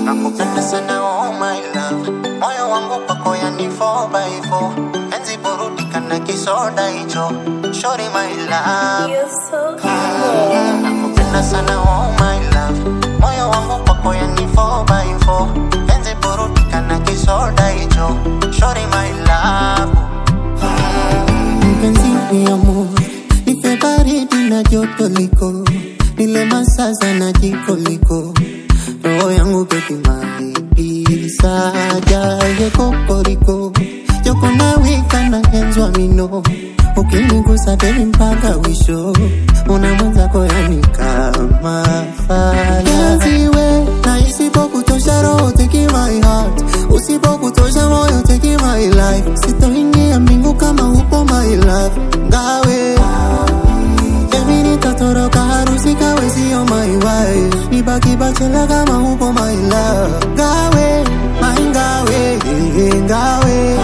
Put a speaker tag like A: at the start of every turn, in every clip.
A: nakupenda sana oh my love moyo wangu kwako yani 4 by 4 enzi burudika na kisoda hicho shori my love
B: You're so cool.
A: nakupenda sana oh my love moyo wangu kwako yani 4 by 4 enzi burudika na kisoda hicho shori my love
C: mpenzi ni amor, nipe baridi na joto liko, nile masaza na jiko liko, roho yangu beki mahidi saja ye kokoriko, joko na wika na henzwa mino, ukinigusa baby mpaka wisho, una mwenzako yani kama faya. Penzi we, na isipokutosha roho take my heart, usipokutosha moyo take my life, sitoingia mbingu kama upo my love, ngawe Baby nitatoroka harusi kawe sio my wife, nibaki bachela kama upo my love, ngawe my ngawe ngawe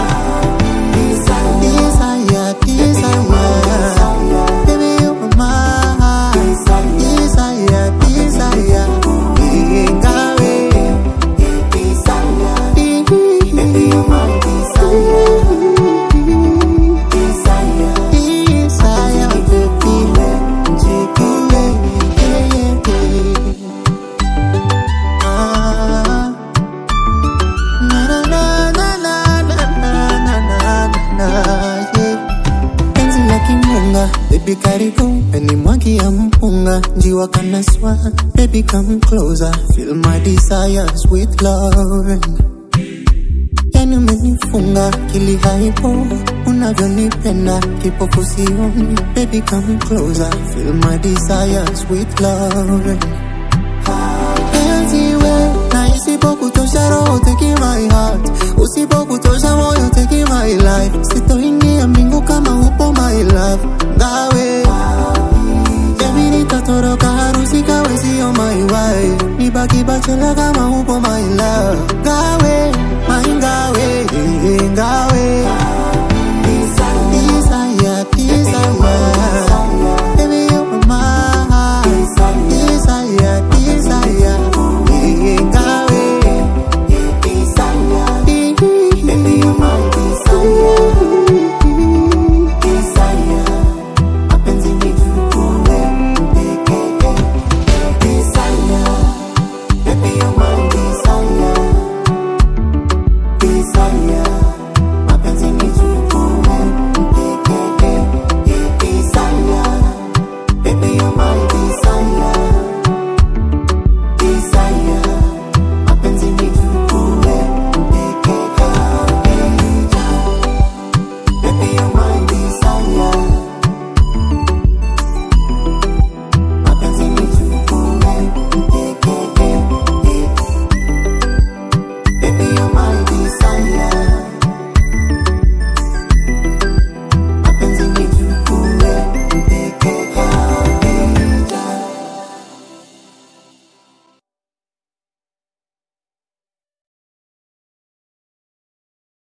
C: Desire, desire, baby you are mine. Desire, desire, ngawe Baby you are my desire. Desire, baby, jikiwe, yeah, yeah, yeah. Ah. Na, na, na, na, na, na, na, na, na, na, yeah. Penzi la kimunga, baby karibu Peni mwagi ya mpunga, njiwa kanaswa Baby come closer, feel my desires with love yani umenifunga kili haipo unavyonipenda kipofu sioni baby come closer feel my desires with love penzi we na isipokutosha roho take my heart usipokutosha moyo take my life sitoingia mbingu kama upo my love ngawe Baby nitatoroka harusi kawe sio my wife Nibaki bachela kama upo my love Ngawe, my ngawe, ngawe